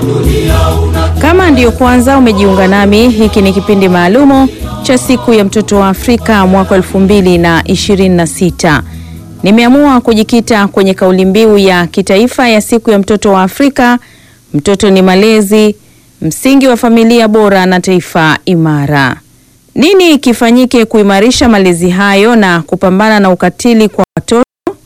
Kama ndiyo kwanza umejiunga nami, hiki ni kipindi maalumu cha siku ya mtoto wa Afrika mwaka 2026. Nimeamua kujikita kwenye kauli mbiu ya kitaifa ya siku ya mtoto wa Afrika, mtoto ni malezi, msingi wa familia bora na taifa imara. Nini kifanyike kuimarisha malezi hayo na kupambana na ukatili kwa watoto?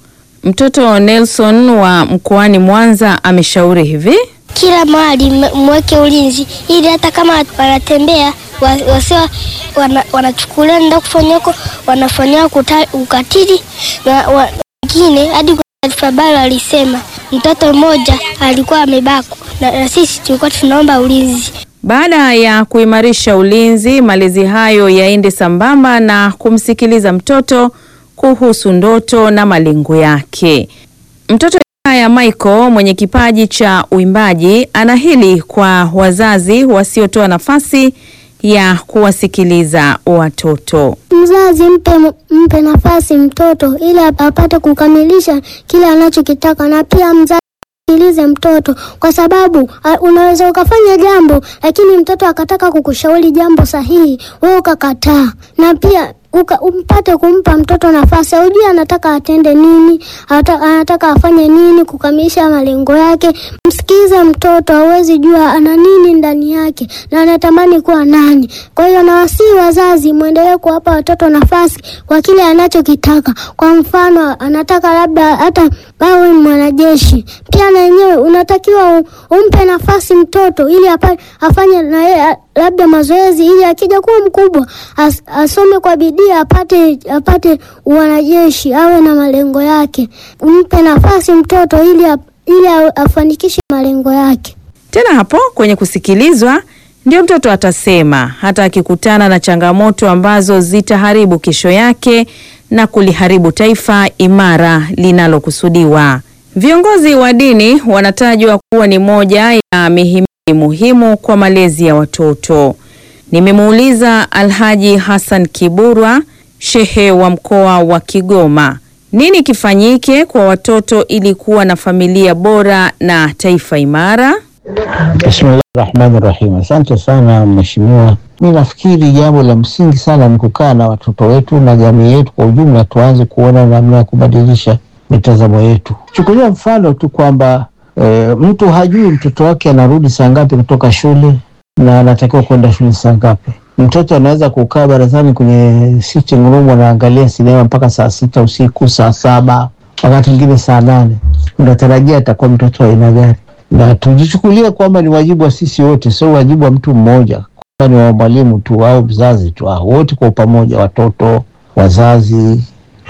Mtoto Nelson wa mkoani Mwanza ameshauri hivi: kila mahali mweke ulinzi, ili hata kama wanatembea wasiwa wanachukulia wana nda kufanya huko wanafanyia ukatili na wengine. Hadi taarifa habari alisema mtoto mmoja alikuwa amebakwa na, na sisi tulikuwa tunaomba ulinzi. Baada ya kuimarisha ulinzi, malezi hayo yaende sambamba na kumsikiliza mtoto kuhusu ndoto na malengo yake. Mtoto ya Michael mwenye kipaji cha uimbaji ana hili kwa wazazi wasiotoa nafasi ya kuwasikiliza watoto. Mzazi mpe, mpe nafasi mtoto ili apate kukamilisha kile anachokitaka, na pia mzazi sikilize mtoto kwa sababu unaweza ukafanya jambo lakini mtoto akataka kukushauri jambo sahihi, wewe ukakataa. Na pia uka, umpate kumpa mtoto nafasi, aujui anataka atende nini, anataka afanye nini kukamilisha malengo yake. Msikize mtoto, hawezi jua ana nini ndani yake na anatamani kuwa nani. Kwa hiyo nawasihi wazazi, mwendelee kuwapa watoto nafasi kwa kile anachokitaka. Kwa mfano, anataka labda hata awe mwanajeshi, pia na yenyewe unatakiwa umpe nafasi mtoto ili apa, afanye na yeye labda mazoezi ili akija kuwa mkubwa as, asome kwa bidii apate apate wanajeshi, awe na malengo yake. Umpe nafasi mtoto ili ili afanikishe malengo yake. Tena hapo kwenye kusikilizwa ndio mtoto atasema, hata akikutana na changamoto ambazo zitaharibu kesho yake na kuliharibu taifa imara linalokusudiwa. Viongozi wa dini wanatajwa kuwa ni moja ya mihimili muhimu kwa malezi ya watoto. Nimemuuliza Alhaji Hassan Kiburwa, shehe wa mkoa wa Kigoma, nini kifanyike kwa watoto ili kuwa na familia bora na taifa imara? Bismillahi rahmani rahim. Asante sana mheshimiwa. Mi nafikiri jambo la msingi sana ni kukaa na watoto wetu na jamii yetu kwa ujumla, tuanze kuona namna ya kubadilisha mitazamo yetu. Chukulia mfano tu kwamba e, mtu hajui mtoto wake anarudi saa ngapi kutoka shule na anatakiwa kwenda shule saa ngapi. Mtoto anaweza kukaa barazani kwenye sitting room anaangalia sinema mpaka saa sita usiku, saa saba, wakati mwingine saa nane. Unatarajia atakuwa mtoto wa aina gani? Na tujichukulia kwamba ni wajibu wa sisi wote, sio wajibu wa mtu mmoja, ni wa mwalimu tu au mzazi tu, wote kwa pamoja, watoto, wazazi,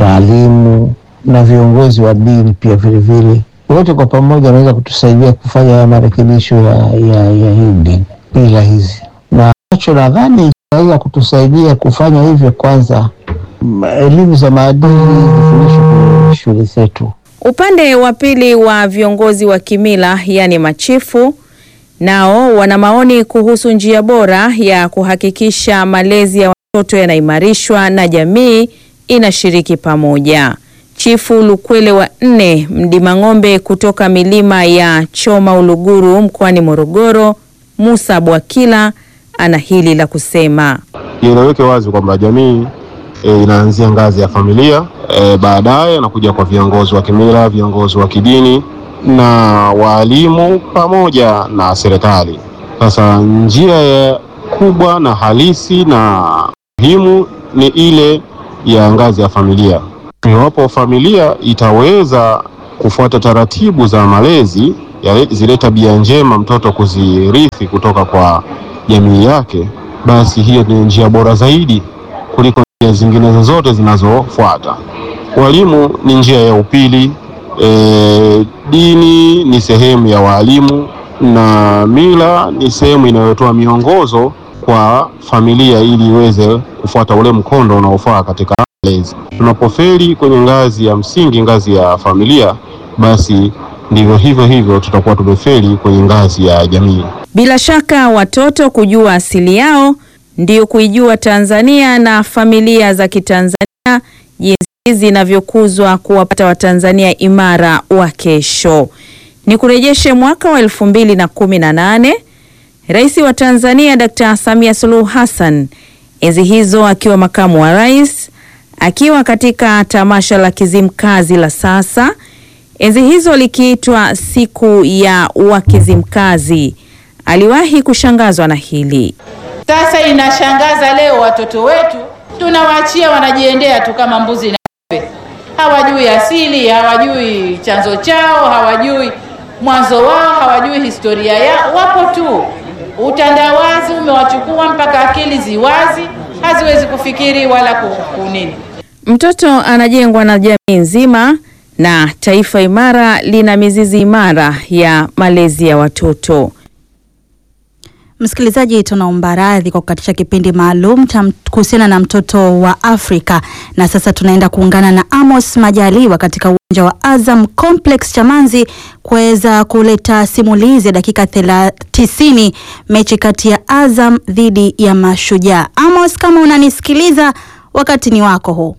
waalimu na viongozi wa dini pia vilevile, wote kwa pamoja wanaweza kutusaidia kufanya haya marekebisho ya, ya, ya hii dini bila hizi, na nacho nadhani inaweza kutusaidia kufanya hivyo. Kwanza elimu za maadili zifundishwe kwenye shule zetu. Upande wa pili wa viongozi wa kimila yaani machifu, nao wana maoni kuhusu njia bora ya kuhakikisha malezi ya watoto yanaimarishwa na jamii inashiriki pamoja. Chifu Lukwele wa nne Mdima Ng'ombe kutoka milima ya Choma Uluguru mkoani Morogoro, Musa Bwakila ana hili la kusema. Ieleweke wazi kwamba jamii e, inaanzia ngazi ya familia e, baadaye anakuja kwa viongozi wa kimila, viongozi wa kidini na waalimu pamoja na serikali. Sasa njia ya kubwa na halisi na muhimu ni ile ya ngazi ya familia. Iwapo familia itaweza kufuata taratibu za malezi ya zile tabia njema mtoto kuzirithi kutoka kwa jamii yake, basi hiyo ni njia bora zaidi kuliko njia zingine zozote zinazofuata. Walimu ni njia ya upili. E, dini ni sehemu ya walimu na mila ni sehemu inayotoa miongozo kwa familia ili iweze kufuata ule mkondo unaofaa katika malezi. Tunapofeli kwenye ngazi ya msingi, ngazi ya familia, basi ndivyo hivyo hivyo tutakuwa tumefeli kwenye ngazi ya jamii. Bila shaka watoto kujua asili yao ndio kuijua Tanzania na familia za Kitanzania jinsi zinavyokuzwa kuwapata Watanzania imara wa kesho. Ni kurejeshe mwaka wa elfu mbili na kumi na nane. Rais wa Tanzania Dr. Samia Suluhu Hassan enzi hizo akiwa makamu wa rais, akiwa katika tamasha la Kizimkazi la sasa, enzi hizo likiitwa siku ya Wakizimkazi, aliwahi kushangazwa na hili. Sasa inashangaza leo watoto wetu tunawaachia wanajiendea tu kama mbuzi na ng'ombe, hawajui asili, hawajui chanzo chao, hawajui mwanzo wao, hawajui historia yao, wapo tu. Utandawazi umewachukua mpaka akili ziwazi, haziwezi kufikiri wala kunini. Mtoto anajengwa na jamii nzima na taifa imara lina mizizi imara ya malezi ya watoto. Msikilizaji, tunaomba radhi kwa kukatisha kipindi maalum cha kuhusiana na mtoto wa Afrika, na sasa tunaenda kuungana na Amos Majaliwa katika uwanja wa Azam Complex Chamanzi kuweza kuleta simulizi ya dakika tisini mechi kati ya Azam dhidi ya Mashujaa. Amos, kama unanisikiliza, wakati ni wako huu.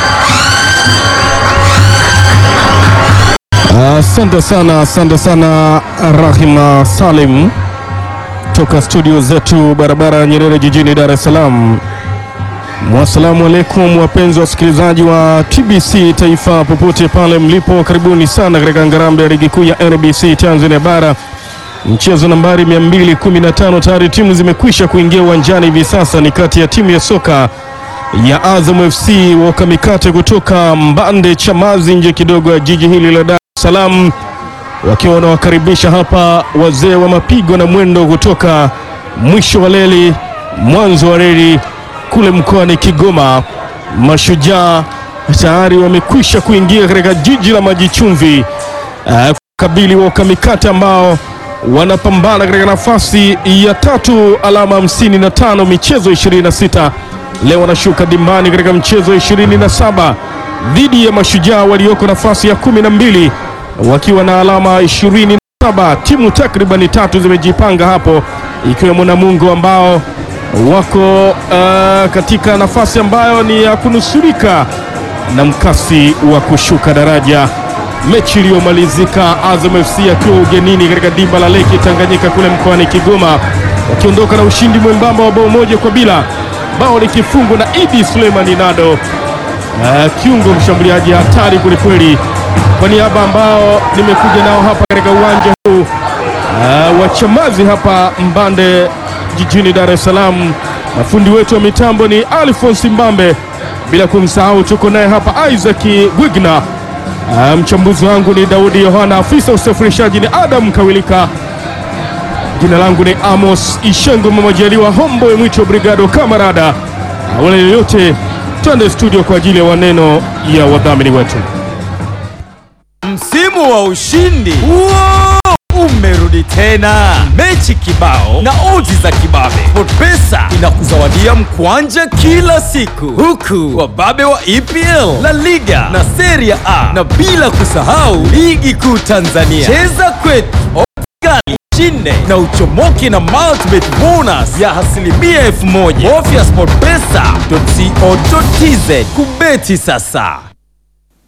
Asante uh, sana, asante sana Rahima Salim toka studio zetu barabara ya Nyerere jijini Dar es Salaam. Wassalamu alaikum wapenzi wasikilizaji wa TBC Taifa popote pale mlipo, karibuni sana katika ngarambe ya ligi kuu ya NBC Tanzania Bara, mchezo nambari 215. Tayari timu zimekwisha kuingia uwanjani hivi sasa, ni kati ya timu ya soka ya Azam FC wakamikate kutoka Mbande Chamazi, nje kidogo ya jiji hili la Dar es Salaam wakiwa wanawakaribisha hapa wazee wa mapigo na mwendo kutoka mwisho wa reli mwanzo wa reli kule mkoani Kigoma. Mashujaa tayari wamekwisha kuingia katika jiji la maji chumvi uh, kabili wa ukamikate ambao wanapambana katika nafasi ya tatu, alama hamsini na tano, michezo 26. Leo wanashuka dimbani katika mchezo 27 dhidi ya Mashujaa walioko nafasi ya kumi na mbili wakiwa na alama 27. Timu takribani tatu zimejipanga hapo, ikiwemo Namungo ambao wako uh, katika nafasi ambayo ni ya kunusurika na mkasi wa kushuka daraja. Mechi iliyomalizika Azam FC akiwa ugenini katika dimba la Lake Tanganyika kule mkoani Kigoma, wakiondoka na ushindi mwembamba wa bao moja kwa bila, bao likifungwa na Idi Suleimani Nado, uh, kiungo mshambuliaji hatari kwelikweli kwa niaba ambao nimekuja nao hapa katika uwanja huu uh, wa Chamazi hapa Mbande jijini Dar es Salaam. Mafundi wetu wa mitambo ni Alphonse Mbambe, bila kumsahau tuko naye hapa Isaac Wigna. Uh, mchambuzi wangu ni Daudi Yohana, afisa usafirishaji ni Adam Kawilika. Jina langu ni Amos Ishengo Mamajaliwa Homboy Mwicho Brigado Kamarada. Wala yoyote, twende studio kwa ajili ya maneno ya wadhamini wetu. Msimu wa ushindi Wow! umerudi tena, mechi kibao na odds za kibabe. SportPesa inakuzawadia mkwanja kila siku, huku wababe wa EPL, La Liga na Serie A, na bila kusahau ligi kuu Tanzania. Cheza kwetu, odds kali, shinde na uchomoke na multibet bonus ya asilimia elfu moja. Bofya sportpesa.co.tz kubeti sasa.